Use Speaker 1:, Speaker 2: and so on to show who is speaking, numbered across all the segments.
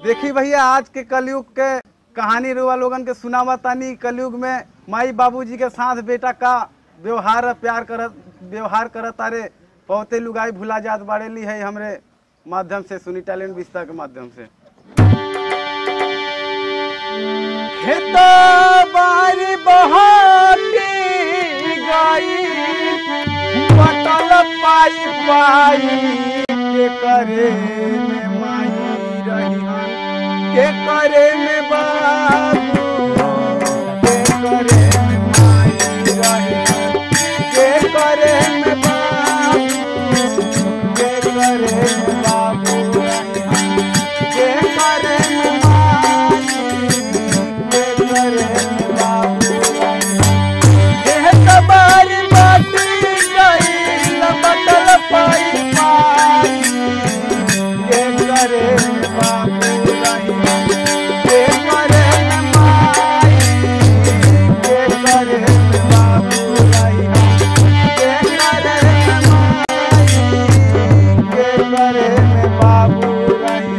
Speaker 1: देखी भैया आज के कलयुग के कहानी रुआ लोगन के सुनावा तानी कलयुग में माई बाबूजी के साथ बेटा का व्यवहार प्यार करत व्यवहार करत तारे बहुते लुगाई भुला जात बाड़े ली है हमरे माध्यम से सुनी टैलेंट विस्तार के माध्यम से खेता बारी बहाती गाई पटल पाई पाई के करे में माई रही हन के करे में बाबू के करे में माई रही हन के करे में बाबू के करे में बाबू रही हन के करे में माई के करे में बाबू रही हन एह तबारी बाटी गई लबटल पाई पाई के करे बाबू रही के करे माई के करे बाबू रही के करे माई के करे बाबू रही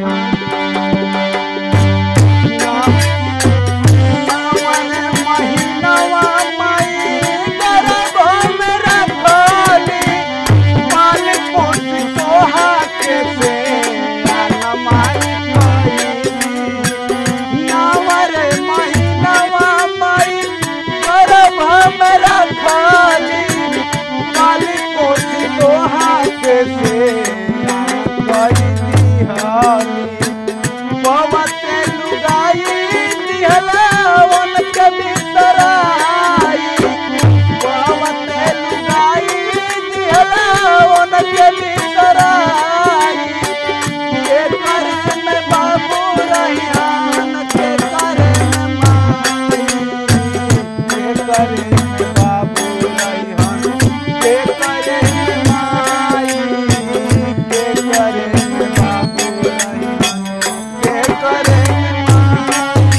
Speaker 1: सावन महीनवा माई गर्भ में रखली माल पोस तोहा के से आना माई कइली नावर महीनवा माई गर्भ में रखली माल पोस तोहा के से आना कइली हाली पवते लुगाई दिहलावन के बिसराई पवते लुगाई दिहलावन के बिसराई के करे में बाबू रहियान के करे में माई के करे में बाबू रहियान के करे में माई के करे में बाबू रहियान के करे माई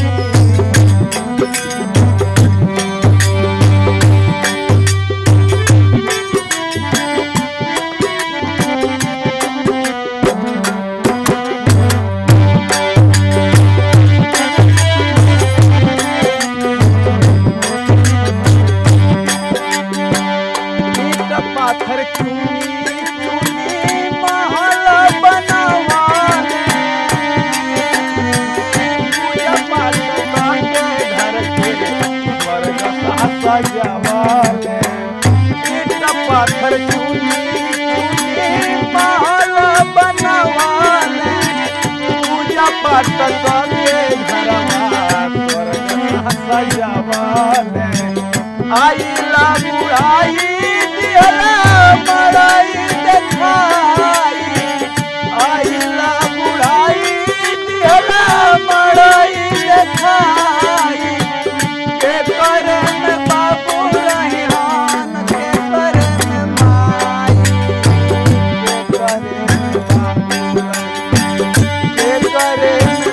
Speaker 1: ईट पाथर चूनी चूनी महल बनवाले पूजा पाठ बाके घर के स्वर्ग सा सजावाले ईट पाथर चूनी चूनी महल बनवाले पूजा पाठ बाके घरवा स्वर्ग सा सजावाले आइला बुढ़ाई दिहला मड़ाई देखाई आइला बुढ़ाई दिहला मड़ाई देखाई के करे में बाबू रहियान के करे में माई के करे में बाबू रहियान के करे में